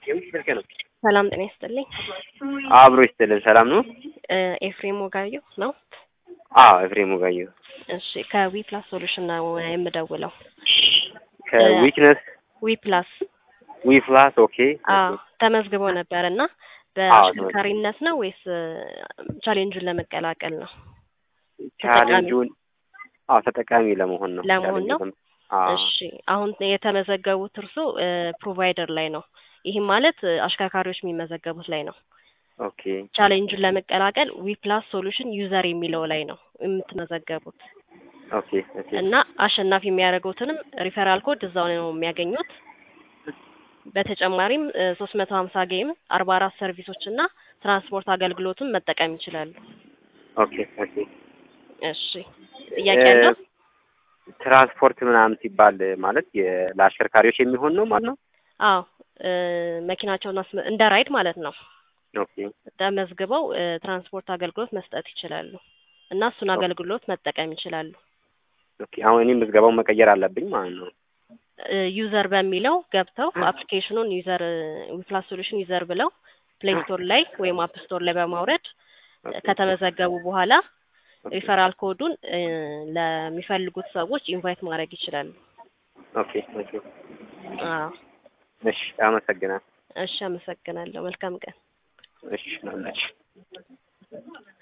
ስልክ ነው። ሰላም ጤና ይስጥልኝ። አብሮ ይስጥልን። ሰላም ነው? ኤፍሬም ወጋየሁ ነው። አዎ ኤፍሬም ወጋየሁ። እሺ ከዊ ፕላስ ሶሉሽን ነው የምደውለው። ከዊክነስ ዊ ፕላስ ዊ ፕላስ ኦኬ። አዎ ተመዝግበው ነበር እና በአሽከርካሪነት ነው ወይስ ቻሌንጁን ለመቀላቀል ነው? ቻሌንጁን አዎ ተጠቃሚ ለመሆን ነው። ለመሆን ነው? አዎ እሺ አሁን የተመዘገቡት እርሶ ፕሮቫይደር ላይ ነው። ይህም ማለት አሽከርካሪዎች የሚመዘገቡት ላይ ነው። ኦኬ ቻሌንጁን ለመቀላቀል ዊ ፕላስ ሶሉሽን ዩዘር የሚለው ላይ ነው የምትመዘገቡት ኦኬ ኦኬ እና አሸናፊ የሚያደርጉትንም ሪፈራል ኮድ እዛው ነው የሚያገኙት። በተጨማሪም ሶስት መቶ ሀምሳ ጌም አርባ አራት ሰርቪሶች እና ትራንስፖርት አገልግሎቱን መጠቀም ይችላሉ። ኦኬ ኦኬ እሺ ጥያቄ አለው? ትራንስፖርት ምናምን ሲባል ማለት የ- ለአሽከርካሪዎች የሚሆን ነው ማለት ነው? አዎ መኪናቸውን አስመ- እንደ ራይድ ማለት ነው ኦኬ ተመዝግበው ትራንስፖርት አገልግሎት መስጠት ይችላሉ እና እሱን አገልግሎት መጠቀም ይችላሉ። ኦኬ አሁን እኔ ምዝገባውን መቀየር አለብኝ ማለት ነው። ዩዘር በሚለው ገብተው አፕሊኬሽኑን ዩዘር ዊፕላስ ሶሉሽን ዩዘር ብለው ፕሌይ ስቶር ላይ ወይም አፕ ስቶር ላይ በማውረድ ከተመዘገቡ በኋላ ሪፈራል ኮዱን ለሚፈልጉት ሰዎች ኢንቫይት ማድረግ ይችላሉ። ኦኬ ኦኬ አዎ እሺ አመሰግናለሁ። እሺ አመሰግናለሁ። መልካም ቀን። እሺ ነው